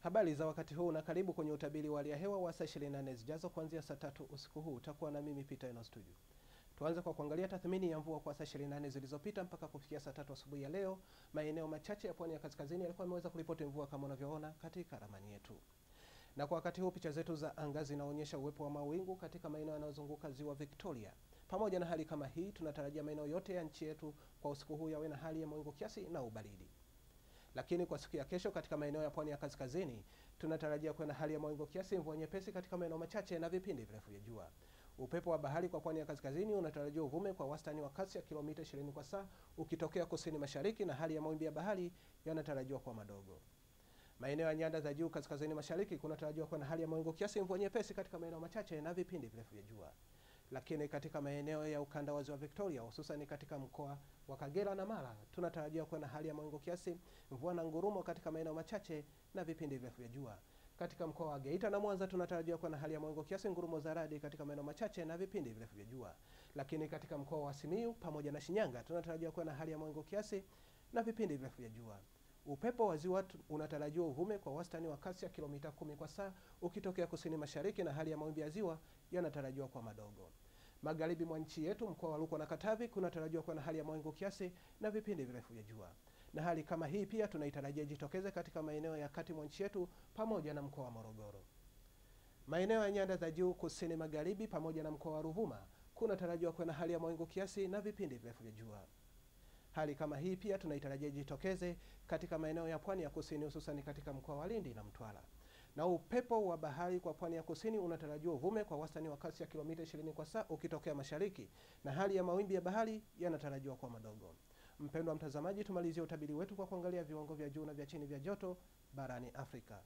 Habari za wakati huu na karibu kwenye utabiri wa hali ya hewa wa saa 24 zijazo kuanzia saa tatu usiku huu. Utakuwa na mimi Peter Eno Studio. Tuanze kwa kuangalia tathmini ya mvua kwa saa 24 zilizopita mpaka kufikia saa tatu asubuhi ya leo. Maeneo machache ya pwani ya kaskazini yalikuwa yameweza kuripoti mvua kama unavyoona katika ramani yetu. Na kwa wakati huu picha zetu za anga zinaonyesha uwepo wa mawingu katika maeneo yanayozunguka ziwa Victoria. Pamoja na hali kama hii, tunatarajia maeneo yote ya nchi yetu kwa usiku huu yawe na hali ya mawingu kiasi na ubaridi. Lakini kwa siku ya kesho katika maeneo ya pwani ya kaskazini tunatarajia kuwa na hali ya mawingu kiasi, mvua nyepesi katika maeneo machache na vipindi virefu vya jua. Upepo wa bahari kwa pwani ya kaskazini unatarajiwa uvume kwa wastani wa kasi ya kilomita 20 kwa saa ukitokea kusini mashariki, na hali ya mawimbi ya bahari yanatarajiwa kuwa madogo. Maeneo ya nyanda za juu kaskazini mashariki kunatarajiwa kuwa na hali ya mawingu kiasi, mvua nyepesi katika maeneo machache na vipindi virefu vya jua. Lakini katika maeneo ya ukanda wa ziwa Victoria, hususan katika mkoa wa Kagera na Mara, tunatarajia kuwa na hali ya mawingu kiasi, mvua na ngurumo katika maeneo machache na vipindi virefu vya jua. Katika mkoa wa Geita na Mwanza tunatarajia kuwa na hali ya mawingu kiasi, ngurumo za radi katika maeneo machache na vipindi virefu vya jua. Lakini katika mkoa wa Simiyu pamoja na Shinyanga tunatarajia kuwa na hali ya mawingu kiasi na vipindi virefu vya jua. Upepo wa ziwa unatarajiwa uvume kwa wastani wa kasi ya kilomita kumi kwa saa ukitokea kusini mashariki, na hali ya mawimbi ya ziwa yanatarajiwa kuwa madogo. Magharibi mwa nchi yetu, mkoa wa Rukwa na Katavi kunatarajiwa kuwa na hali ya mawingu kiasi na vipindi virefu vya jua, na hali kama hii pia tunaitarajia jitokeze katika maeneo ya kati mwa nchi yetu pamoja na mkoa wa Morogoro. Maeneo ya nyanda za juu kusini magharibi pamoja na mkoa wa Ruvuma kunatarajiwa kuwa na hali ya mawingu kiasi na vipindi virefu vya jua. Hali kama hii pia tunaitarajia jitokeze katika maeneo ya pwani ya kusini hususani katika mkoa wa Lindi na Mtwara. Na upepo wa bahari kwa pwani ya kusini unatarajiwa uvume kwa wastani wa kasi ya kilomita 20 kwa saa ukitokea mashariki, na hali ya mawimbi ya bahari yanatarajiwa kuwa madogo. Mpendwa mtazamaji, tumalizie utabiri wetu kwa kuangalia viwango vya juu na vya chini vya joto barani Afrika.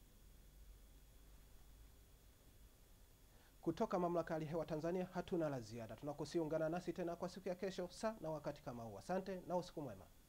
Kutoka mamlaka ya hali hewa Tanzania hatuna la ziada. Tunakusiungana nasi tena kwa siku ya kesho saa na wakati kama huu. Asante na usiku mwema.